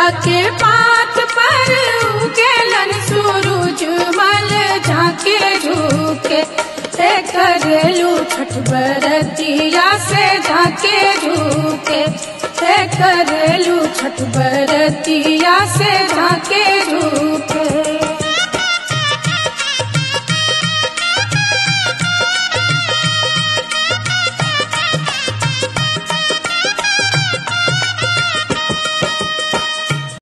जाके पात पर उगेलन सूरज मल झाके झुके हे करेलू छठ बरतिया से झाके झुके हे करेलू छठ बरतिया से झाके